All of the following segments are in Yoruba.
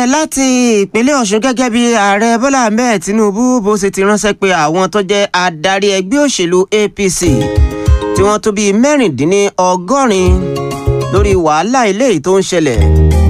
láti ìpínlẹ̀ ọ̀ṣun gẹ́gẹ́ bí ààrẹ bọ́lá ahmed tinubu bó ṣe ti ránṣẹ́ pé àwọn tó jẹ́ adarí ẹgbẹ́ òṣèlú apc tí wọ́n tó bíi mẹ́rìndínlọ́gọ́rin lórí wàhálà eléyìí tó ń ṣẹlẹ̀.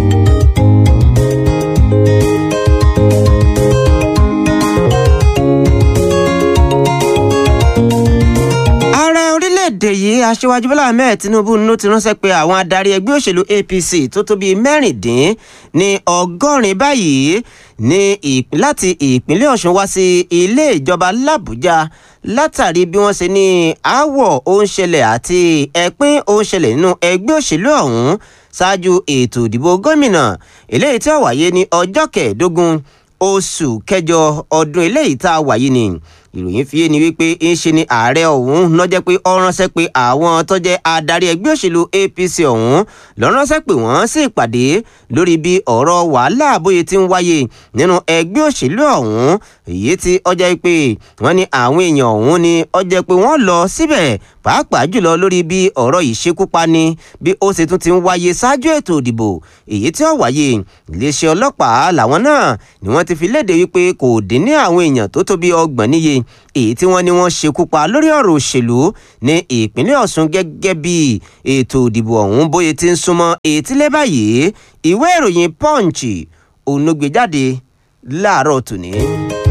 ààrẹ orílẹ̀-èdè yìí aṣíwájú bọ́lá ahmed tinubu ló ti ránṣẹ́ pé àwọn adarí ẹgbẹ́ òṣèlú apc tó tó bíi mẹ́rìndín ní ọgọ́rin báyìí ní láti ìpínlẹ̀ ọ̀ṣun wá sí ilé ìjọba làbújá látàrí bí wọ́n ṣe ní aáwọ̀ ó ń ṣẹlẹ̀ àti ẹ̀pín ó ń ṣẹlẹ̀ nínú ẹgbẹ́ òṣèlú ọ̀hún ṣáájú ètò ìdìbò gómìnà eléyìí tí ó wáyé ní ọjọ́ kẹẹ̀ẹ́dógún oṣù kẹjọ ọdún eléyìí tá a wáyé ni ìròyìn fi yé ni wípé ń ṣe ni ààrẹ ọ̀hún lọ́jẹ́ pé ó ránṣẹ́ pé àwọn tó jẹ́ adarí ẹgbẹ́ òṣèlú apc ọ̀hún ló ránṣẹ́ pé wọ́n sì pàdé lórí bí ọ̀rọ̀ wàhálà bóyá ti ń wáyé nínú ẹgbẹ́ òṣèlú ọ̀hún èyí tí ó jẹ́ pé wọ́n ní àwọn èèyàn ọ̀hún ni ó jẹ́ pé wọ́n lọ síbẹ̀ pàápàá jùlọ lórí bí ọ̀rọ̀ ìṣekúpani bí ó ṣe tún ti ń wáyé ṣáájú ètò ìdìbò èyí tí ó wáyé iléeṣẹ́ ọlọ́pàá làwọn náà ni wọ́n ti fi léde wípé kò dín ní àwọn èèyàn tó tó bí ọgbọ̀n níye èyí tí wọ́n ní wọ́n ṣekú pa lórí ọ̀rọ̀ òṣèlú ní ìpínlẹ̀ ọ̀ṣun gẹ́gẹ́ bí ètò ìdìbò ọ̀hún bóyá ti ń súnmọ́ etílé báyìí ìwé ìròyìn punch òun ló gbé jáde láàárọ̀ tòní.